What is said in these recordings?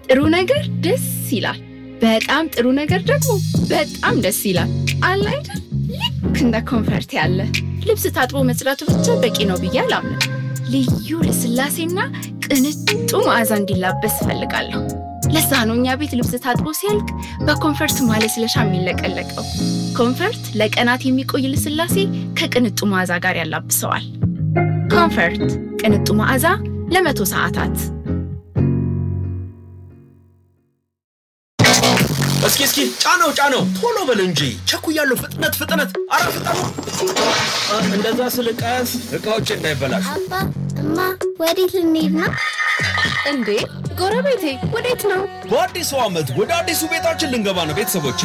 ጥሩ ነገር ደስ ይላል። በጣም ጥሩ ነገር ደግሞ በጣም ደስ ይላል። አለ አይደል? ልክ እንደ ኮንፈርት ያለ ልብስ ታጥቦ መጽዳቱ ብቻ በቂ ነው ብዬ አላምንም። ልዩ ልስላሴና ቅንጡ መዓዛ እንዲላበስ እፈልጋለሁ። ለዛ ነው እኛ ቤት ልብስ ታጥቦ ሲያልቅ በኮንፈርት ማለስለሻ የሚለቀለቀው። ኮንፈርት ለቀናት የሚቆይ ልስላሴ ከቅንጡ መዓዛ ጋር ያላብሰዋል። ኮንፈርት ቅንጡ መዓዛ ለመቶ ሰዓታት እስኪ እስኪ ጫነው ጫነው፣ ቶሎ በል እንጂ ቸኩያለሁ። ፍጥነት ፍጥነት፣ አረ ፍጠኑ! እንደዛ ስል ቀስ እቃዎች እንዳይበላሹ። አባ እማ፣ ወዴት ልንሄድ ነው? እንዴ ጎረቤቴ ወዴት ነው? በአዲሱ ዓመት ወደ አዲሱ ቤታችን ልንገባ ነው ቤተሰቦቼ።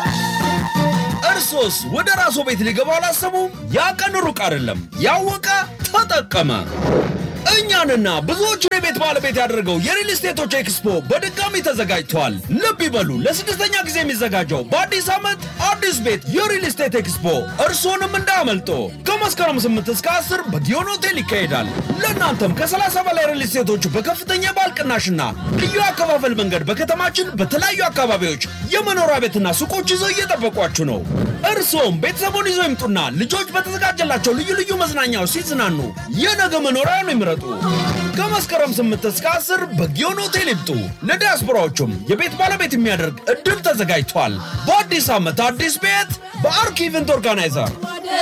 እርሶስ ወደ ራስዎ ቤት ሊገባ አላሰቡም? ያ ቀን ሩቅ አይደለም። ያወቀ ተጠቀመ። እኛንና ብዙዎቹን የቤት ባለቤት ያደረገው የሪል ስቴቶች ኤክስፖ በድጋሚ ተዘጋጅቷል። ልብ ይበሉ፣ ለስድስተኛ ጊዜ የሚዘጋጀው በአዲስ ዓመት አዲስ ቤት የሪል ስቴት ኤክስፖ እርስዎንም እንዳያመልጦ። ከመስከረም 8 እስከ 10 በጊዮን ሆቴል ይካሄዳል። ለእናንተም ከ30 በላይ ሪል ስቴቶች በከፍተኛ የባል ቅናሽና ልዩ አከፋፈል መንገድ በከተማችን በተለያዩ አካባቢዎች የመኖሪያ ቤትና ሱቆች ይዘው እየጠበቋችሁ ነው። እርስዎም ቤተሰቡን ይዘው ይምጡና ልጆች በተዘጋጀላቸው ልዩ ልዩ መዝናኛዎች ሲዝናኑ የነገ መኖሪያውን ይምረጡ። ከመስከረም 8 እስከ 10 በጊዮን ሆቴል ይምጡ። ለዲያስፖራዎቹም የቤት ባለቤት የሚያደርግ እድል ተዘጋጅቷል። በአዲስ ዓመት አዲስ ቤት በአርክ ኢቨንት ኦርጋናይዘር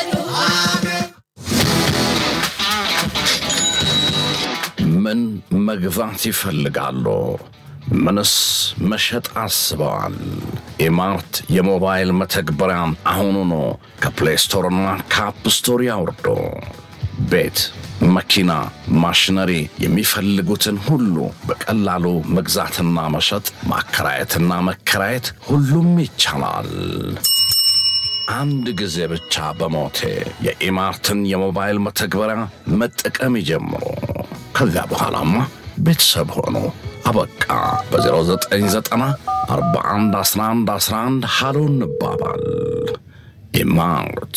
ምን መግዛት ይፈልጋሉ? ምንስ መሸጥ አስበዋል? ኢማርት የሞባይል መተግበሪያ አሁኑኑ ከፕሌይ ስቶርና ከአፕ ስቶር ያውርዱ። ቤት፣ መኪና፣ ማሽነሪ የሚፈልጉትን ሁሉ በቀላሉ መግዛትና መሸጥ፣ ማከራየትና መከራየት ሁሉም ይቻላል። አንድ ጊዜ ብቻ በሞቴ የኢማርትን የሞባይል መተግበሪያ መጠቀም ይጀምሩ። ከዚያ በኋላማ ቤተሰብ ሆኑ። አበቃ። በ0990 41 11 11 ሃሎ እንባባል። ኢማርት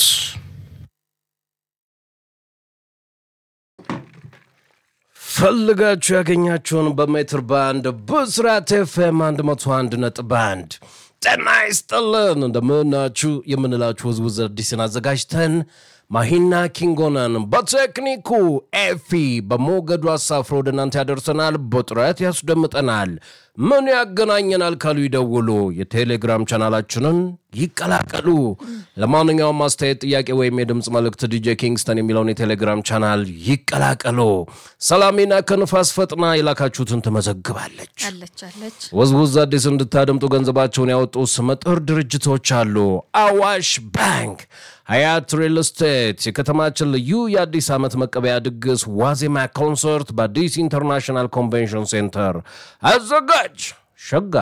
ፈልጋችሁ ያገኛችሁን በሜትር ባንድ ብስራት ኤፍኤም 101 ነጥብ አንድ ጤና ይስጥልን እንደምናችሁ የምንላችሁ ውዝውዝ አዲስን አዘጋጅተን ማሂና ኪንጎናን በቴክኒኩ ኤፊ በሞገዱ አሳፍሮ ወደ እናንተ ያደርሰናል። በጥረት ያስደምጠናል። ምን ያገናኘናል ካሉ ይደውሉ። የቴሌግራም ቻናላችንን ይቀላቀሉ። ለማንኛውም አስተያየት፣ ጥያቄ ወይም የድምፅ መልእክት ዲጄ ኪንግስተን የሚለውን የቴሌግራም ቻናል ይቀላቀሉ። ሰላሜና ከንፋስ ፈጥና የላካችሁትን ትመዘግባለች። አለች አለች ወዝውዝ አዲስ እንድታደምጡ ገንዘባቸውን ያወጡ ስመጥር ድርጅቶች አሉ። አዋሽ ባንክ፣ ሀያት ሪል ስቴት፣ የከተማችን ልዩ የአዲስ ዓመት መቀበያ ድግስ ዋዜማ ኮንሰርት በአዲስ ኢንተርናሽናል ኮንቬንሽን ሴንተር አዘጋጅ ሸጋ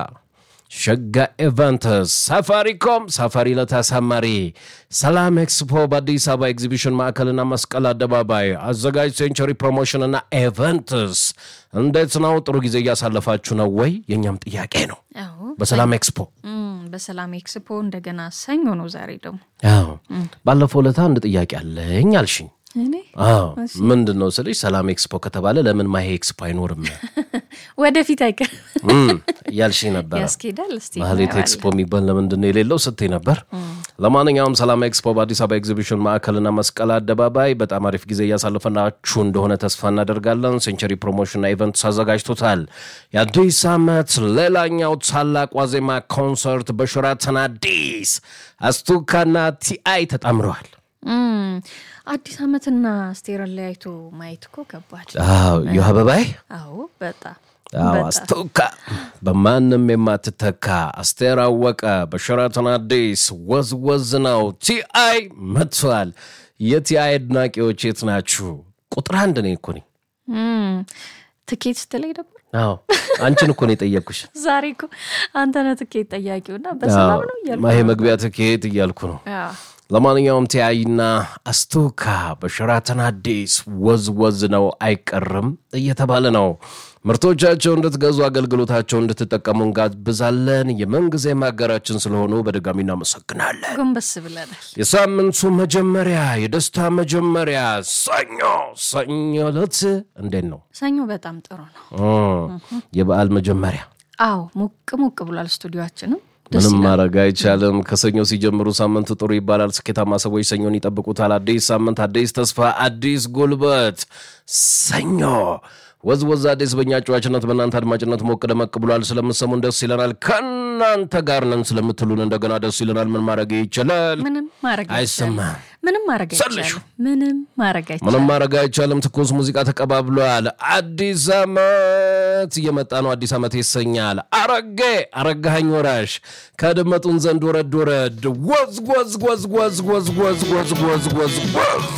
ሸጋ ኢቨንትስ፣ ሳፋሪኮም ሳፋሪ ለተሳማሪ፣ ሰላም ኤክስፖ በአዲስ አበባ ኤግዚቢሽን ማዕከልና መስቀል አደባባይ አዘጋጅ ሴንቸሪ ፕሮሞሽንና ኢቨንትስ። እንዴት ነው? ጥሩ ጊዜ እያሳለፋችሁ ነው ወይ? የእኛም ጥያቄ ነው። አዎ በሰላም ኤክስፖ እም፣ በሰላም ኤክስፖ እንደገና ሰኞ ነው ዛሬ ደግሞ አዎ ባለፈው ለታ አንድ ጥያቄ አለኝ አልሽኝ። እኔ አዎ ምንድን ነው ስልሽ ሰላም ኤክስፖ ከተባለ ለምን ማሄ ኤክስፖ አይኖርም ወደፊት አይቀር እም እያልሽኝ ነበረ። ያስኬዳል እስቲ ማህሌት እናየዋለን። ኤክስፖ የሚባል ለምንድን ነው የሌለው ስትይ ነበር። ለማንኛውም ሰላም ኤክስፖ በአዲስ አበባ ኤግዚቢሽን ማዕከልና መስቀል አደባባይ በጣም አሪፍ ጊዜ እያሳለፈናችሁ እንደሆነ ተስፋ እናደርጋለን። ሴንቸሪ ፕሮሞሽንና ኢቨንትስ አዘጋጅቶታል። የአዲስ ዓመት ሌላኛው ታላቅ ዋዜማ ኮንሰርት በሸራተን አዲስ አስቱካና ቲአይ ተጣምረዋል። እም፣ አዲስ ዓመትና አስቴርን ለያይቶ ማየት እኮ ከባድ አዎ ዩ አበባይ አዎ በጣም አዎ በጣም አስቱካ በማንም የማትተካ አስቴር አወቀ በሸራተን አዲስ ወዝ ወዝ ነው። ቲአይ መጥቷል። የቲአይ አድናቂዎች የት ናችሁ? ቁጥር አንድ እኔ እኮ ነኝ። እም፣ ትኬት ስትለኝ ነበር አዎ አንቺን እኮ ነው የጠየቅኩሽ። ዛሬ እኮ አንተ ነህ ትኬት ጠያቂውና በሰላም ነው እያልኩ ማሄ ነበር። መግቢያ ትኬት እያልኩ ነው። አዎ። ለማንኛውም ቲአይና አስቱካ በሸራተን አዲስ ወዝ ወዝ ነው አይቀርም እየተባለ ነው። ምርቶቻቸው እንድትገዙ አገልግሎታቸው እንድትጠቀሙ እንጋብዛለን። የምንጊዜ ማጋራችን ስለሆኑ በድጋሚ እናመሰግናለን። ጎንበስ ብለናል። የሳምንቱ መጀመሪያ የደስታ መጀመሪያ ሰኞ ሰኞ ዕለት እንዴት ነው? ሰኞ በጣም ጥሩ ነው። እ የበዓል መጀመሪያ አዎ ሞቅ ሞቅ ብሏል ስቱዲዮችንም ደስ ምንም ይላል። ማድረግ አይቻልም። ከሰኞ ሲጀምሩ ሳምንቱ ጥሩ ይባላል። ስኬታማ ሰዎች ሰኞን ይጠብቁታል። አዲስ ሳምንት፣ አዲስ ተስፋ፣ አዲስ ጉልበት። ሰኞ ወዝወዝ አዲስ በእኛ ጨዋችነት በእናንተ አድማጭነት ሞቅ ደመቅ ብሏል። ስለምሰሙን ደስ ይለናል። ከእናንተ ጋር ነን ስለምትሉን እንደገና ደስ ይለናል። ምን ማድረግ ይችላል? ምንም ማድረግ አይቻልም። አይሰማም። ምንም ማድረግ ሰልሹ። አይቻልም። ምንም ማድረግ አይቻልም። ምንም ማድረግ አይቻልም። ትኩስ ሙዚቃ ተቀባብሏል። አዲስ ዓመት እየመጣ ነው። አዲስ ዓመት ይሰኛል። አረጌ አረጋኸኝ ወራሽ ከድመጡን ዘንድ ወረድ ወረድ ወዝ ወዝ ወዝ ወዝ ወዝ ወዝ ወዝ ወዝ ወዝ ወዝ